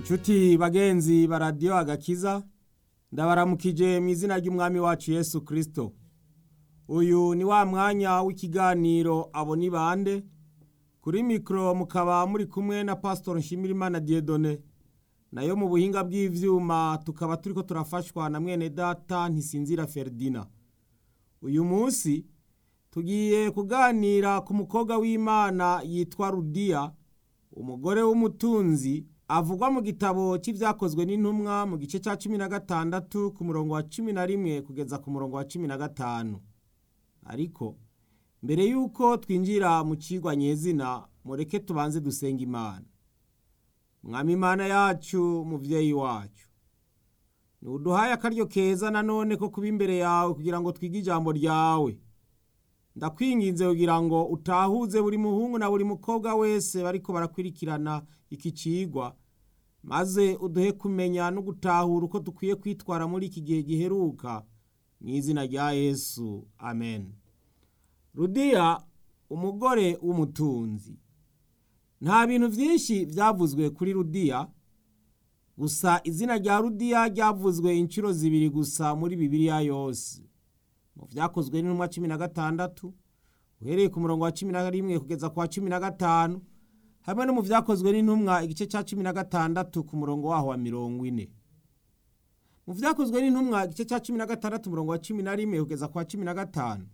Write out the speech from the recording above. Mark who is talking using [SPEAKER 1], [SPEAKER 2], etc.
[SPEAKER 1] nshuti bagenzi ba radiyo agakiza ndabaramukije mu izina ry'umwami wacu yesu kirisito uyu ni wa mwanya w'ikiganiro abo ni bande kuri mikoro mukaba muri kumwe na pasitori nshimirimana diyedone nayo mu buhinga bw'ibyuma tukaba turi ko turafashwa na mwene data ntisinzira feridina uyu munsi tugiye kuganira ku mukobwa w'imana yitwa rudiya umugore w'umutunzi avugwa mu gitabo cy'ibyakozwe n'intumwa mu gice cya cumi na gatandatu ku murongo wa cumi na rimwe kugeza ku murongo wa cumi na gatanu ariko mbere y'uko twinjira mu kigwa nyezina mureke tubanze dusenga imana mwami imana yacu mubyeyi wacu ntuduhaye akaryo keza nanone ko kuba imbere yawe kugira ngo twige ijambo ryawe ndakwinginze kugira ngo utahuze buri muhungu na buri mukobwa wese bariko barakurikirana iki cigwa maze uduhe kumenya no gutahura uko dukwiye kwitwara muri iki gihe giheruka mu izina rya yesu amen rudiya umugore w'umutunzi nta bintu byinshi byavuzwe kuri rudiya gusa izina rya rudiya ryavuzwe inshuro zibiri gusa muri bibiliya yose mu byakozwe n'intumwa cumi na gatandatu uhereye ku murongo wa cumi na rimwe kugeza ku wa cumi na gatanu hamwe no mu byakozwe n'intumwa igice cya cumi na gatandatu ku murongo waho wa mirongo ine mu byakozwe n'intumwa igice cya cumi na gatandatu umurongo wa cumi na rimwe kugeza ku wa cumi na gatanu